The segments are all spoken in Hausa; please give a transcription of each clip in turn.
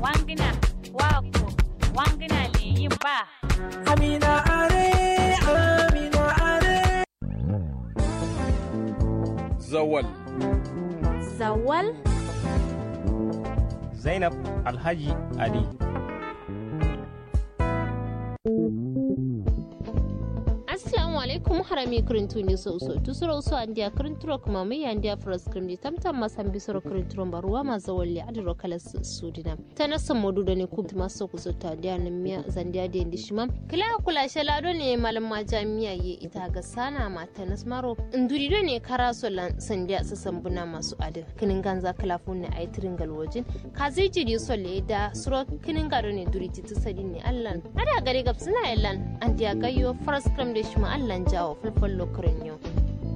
wangina wako wangina le yin ba Amina are, Amina are. Zawal. Zawal? Zainab Alhaji Ali. assalamu alaikum harami kirintu ni so so tu sura uso andia kirinturo kuma mai andia fras kirindi tamtam masan bisoro kirinturo baruwa ma zawalli adiro kala sudina tana san modu da ne kuma maso ku sota da nan miya zandia da indi shima kila kula shalado ne malam ma jami'a ye ita ga sana mata nasmaro nduri do ne kara so lan sandia sasan buna masu adin kinin ganza kala funne ay tiringal wajin ka zai jiri so le da suro kinin gado ne duri titu sadin ne allan ada gare gabsina allan andia gayo fras kram da shi ma'allan jawo fulful lokurin yau.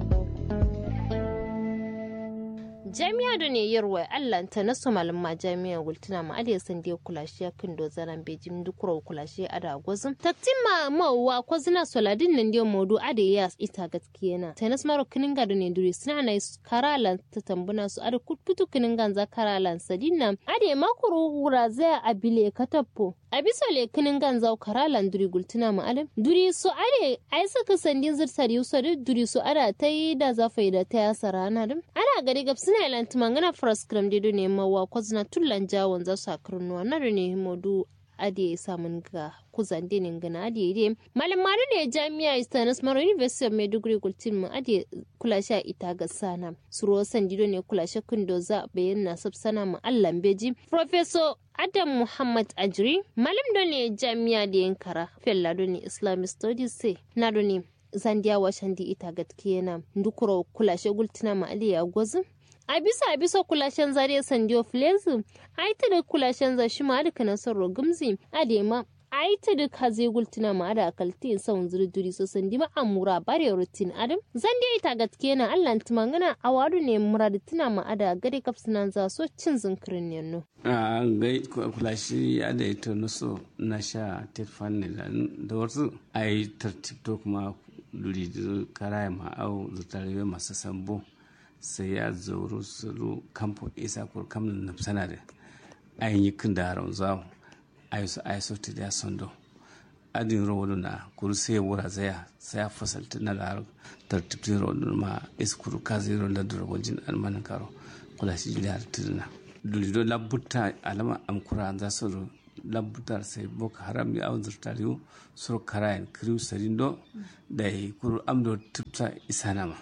jami'a da ne yarwa allah ta nasu malama jami'a gultuna ma aliya san da kula shi yakin do zaran bejin dukuro kula shi a da gwazin taktin ma mawa ko zina soladin nan da modu ada ya ita gaskiya na ta nasu maro kinin ga da ne duri suna na karalan ta tambuna su ada kututu kinin ganza karalan sadin nan ada makuru hura zai abile katappo a bisa le kinin ganza karalan duri gultuna ma alim duri su ade ai saka sandin zirtar yusa duri su ada ta yi da zafai da ta yasa rana dim ana gari gab suna ilan tumangana fras kram de ne mawa kwazna tullan jawon za su akarnuwa na da ne modu ade samun ga kuzan dinin gana ade de malam mari ne jami'a istanis maro university of maiduguri gultin mu ade kula sha ita ga sana suro sandido ne kula sha kundo za bayyana sabsana mu allan beji professor adam muhammad ajri malam do ne jami'a da yankara fella do ne islamic studies sai na do ne zandiya washandi ita gatkiyana ndukuro kula sha gultina ma aliya gwazin a bisa a bisa kulashen zare sandiyo filezu a yi ta da kulashen zashi ma da kanan sarro gumzi a da ma a yi ta da kaze gultuna ma da akalti in sa wanzuri duri so sandi ma amura bare rutin adam zan da ita gaske na allah tumangana a wadu ne muradi tuna ma ada gare kapsunan za so cin zinkirin yanno. a gai kulashi ya da ita nuso na sha tetfan ne da wasu a yi tartibto kuma duri da karaya ma'au zutare masu sambo sai ya zauro suru kampo isa kur kamna na sana da ayin yi kin da haron zawo ayi su ayi su ta da sondo adin rawolu na kuru sai ya wura zaya sai ya fasalta na da haron tartibtin rawolu ma is kuru ka zai rawolu da dura wajen almanin karo kula shi jiri har tuduna dulido labuta alama amkura za su labutar sai boko haram ya awon zurtariyo sur karayan kiriu sarindo da ya kuru amdo tupta isanama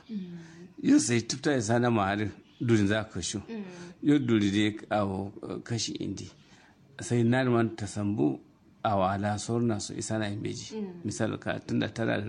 yau sai tufta ya sana mahari durin za ka shu yau duri da awo kashi indi sai narman ta sambu a wala sorna su isa na yin beji misal ka tun da tara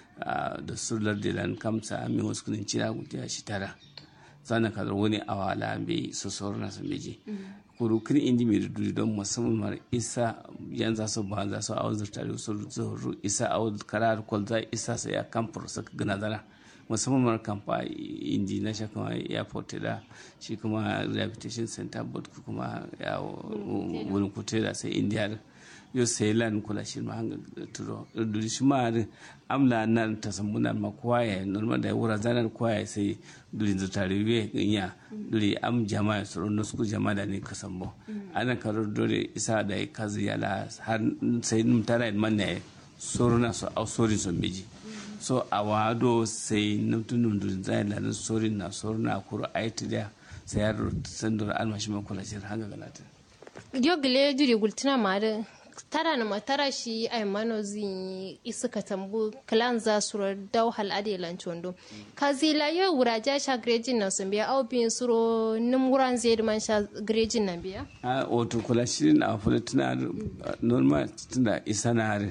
da surlar da lan kamsa amin wasu kudin cina gudiya shi tara sannan ka wani a wala bai su sorna su beji kuru kin indi mai duri don musamman mara isa yan za su ba za su awon zurtare su zuru isa awon karar kwalza isa sai ya kamfur su gana zana musamman mara kamfa indi na shi kuma airport da shi kuma rehabilitation center board kuma ya wurin kutera sai india yo sai lan kula shi ma hanga turo duri shi ma amla nan ta sambuna ma kwaya normal da wura zanar kwaya sai duri da tariwe ya duri am jama'a su no su jama'a da ne ka sambo ana karo dore isa da kazi yala har sai num tara man ne soruna so au sori so meji so a wado sai nuftunin da zai lalin sorin na sorin na kuro a yi tidiya sai ya sandura almashi man kula shirin hanga galata yo gile duri gultina ma da tara na matara shi ai mano zin isuka tambu klan za su dau hal ade lanchondo kazila yo wuraja sha grejin na sun biya au bin suro nim wuran zai man sha grejin na biya a wato kula shirin a fulatina normal tunda isa na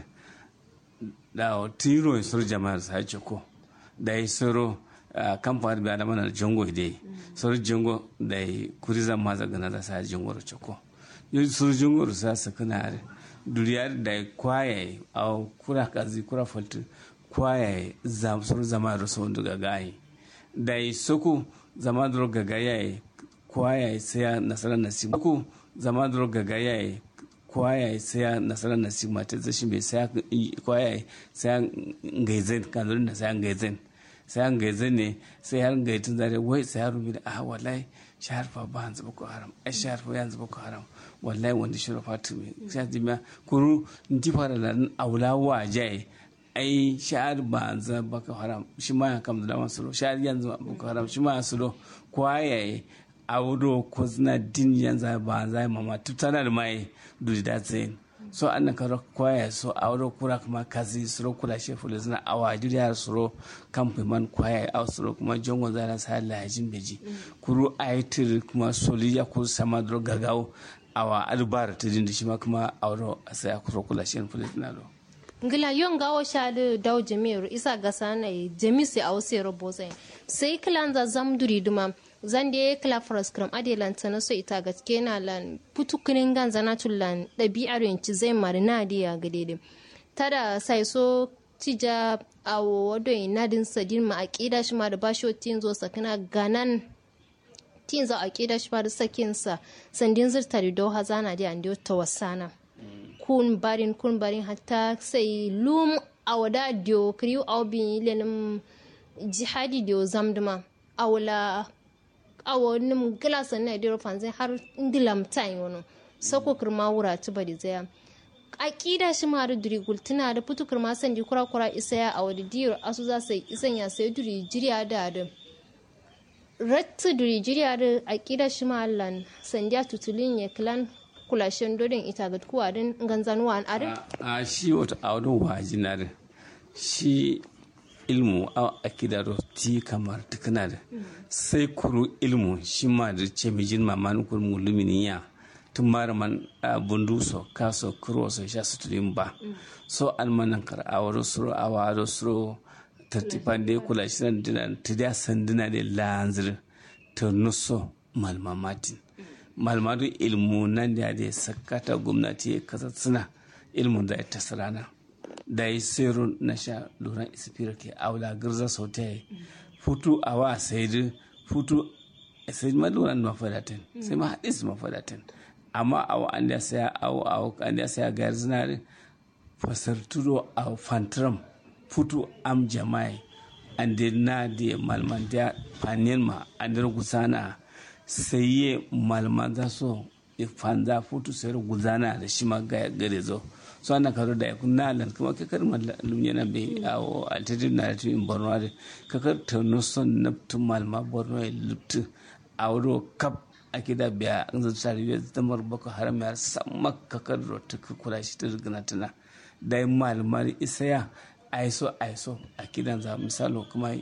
da tiro sur jama'ar sa ko da yi soro kamfani bi adama na jongo de soro jongo da yi kuriza maza gana da sa jongo ro choko yo soro jongo ro sa sakana are duriyar da yi kwaye a kura kazi kura faltu kwaye zam soro zama ro so ndu gagayi da yi soko zama dro gagayi kwaye sai nasara nasibu ko zama dro gagayi kwaya sai nasarar nasi mata zashi bai sai kwaya sai ngaizen kanzurin da sai ngaizen sai ngaizen ne sai har ngaitun zare wai sai har rumi da ah wallahi shahar fa ba hanzu boko haram ai shahar fa yanzu boko haram wallahi wanda shiro fatumi sai jima kuru nti fara da aula wa jai ai shahar ba hanzu boko haram shi ma ya kam da masu shahar yanzu boko haram shi ma ya sulo kwaye a wuro ko zina din yanzu ba hanzu mama tutana da mai dudi da tsayin so an na karo kwaya so a wuro kura kuma kazi suro kula she fulu zina a wajir ya suro kamfe man kwaya a suro kuma jongo zara sa lajin beji kuru aitir kuma soli ya kuru sama dro gagawo a wa albar tidin da shi ma kuma a wuro a sai a kuro kula she fulu zina do ngila yon gawo shade daw jami'ar isa ga sana jami sai a wasu robo sai sai kilan za zam duri duma zan da kila faras kram ade lan tana so ita gaske na lan putukunin gan zana tullan dabi'ar yanci zai marina da ya gade da tada sai so tija a wado inadin sadin ma aqida shi ma da basho tin zo sakana ganan tin za aqida shi ma da sakin sa sandin zurta da do hazana da an ta wasana kun barin kun barin hatta sai lum awada dio kriu aw bi lenim jihadi dio zamduma awla awo nim glasa na dio fanzai har ndilam time wono sako kirma wura ci bari zaya akida shi ma da duri gultuna da putu kirma san di kura kura isa ya awadi dio asu za sai isan ya sai duri jiriya da da rattu duri jiriya da akida shi ma lan sandiya tutulin ya klan kulashen dodon ita ga kuwa din ganzanuwa an are a shi wata audun wajinar shi ilmu a akida do ti kamar tukuna da sai kuru ilmu shi ma da ce mijin maman kuru mulumini ya tun mara man bundu so kaso kuro so sha sutulin ba so almanan kar a wado suro a wado suro tartifan da ya kula shi nan dina ta da sanduna da lanzir ta nuso malmamatin malmadu ilmu nan da ya sakata gwamnati ya kasa suna ilmu da ya tasirana da ya sero na sha lura isfira ke aula girza sau ta yi futu a wa sai futu sai ma lura na mafadatin sai ma hadis mafadatin amma a wa an da saya a wa an da saya ga zinari fasarturo a fantram futu am jama'i an da na da malman da fanin ma an da gusana sai ye malman za so fanza futu sai guzana da shi ma gare zo so ana karo da yakun na lan kuma ka kar malum yana be awo altitude na tu in borno da ka kar ta no son na tu malma borno e lutu awro kap akida biya an zan tsari biya zamar boko haram ya samma ka kar ro ta kula shi ta rigana tana dai malmar isaya aiso aiso akidan za misalo kuma